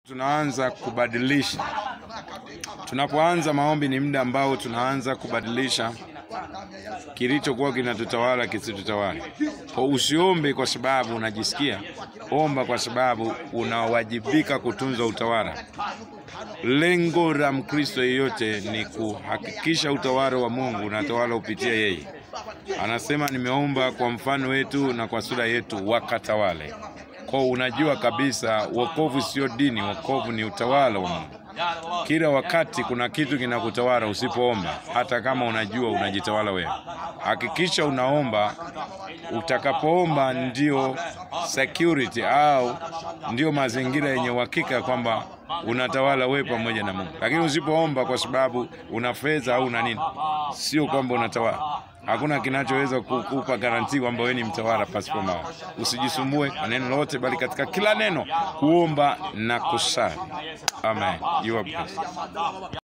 Tunaanza kubadilisha. Tunapoanza maombi ni muda ambao tunaanza kubadilisha kilichokuwa kinatutawala kisitutawale. Kwa usiombe kwa sababu unajisikia, omba kwa sababu unawajibika kutunza utawala. Lengo la Mkristo yeyote ni kuhakikisha utawala wa Mungu unatawala kupitia yeye. Anasema nimeomba kwa mfano wetu na kwa sura yetu wakatawale. Kwa unajua kabisa wokovu sio dini, wokovu ni utawala wa Mungu. Kila wakati kuna kitu kinakutawala usipoomba, hata kama unajua unajitawala wewe. Hakikisha unaomba. Utakapoomba ndio security au ndio mazingira yenye uhakika kwamba unatawala wewe pamoja na Mungu. Lakini usipoomba kwa sababu una fedha au una nini, sio kwamba unatawala. Hakuna kinachoweza kukupa garantii kwamba wewe ni mtawala pasipo maombi. Usijisumbue na neno lolote, bali katika kila neno kuomba na kusali. Amen. You are blessed.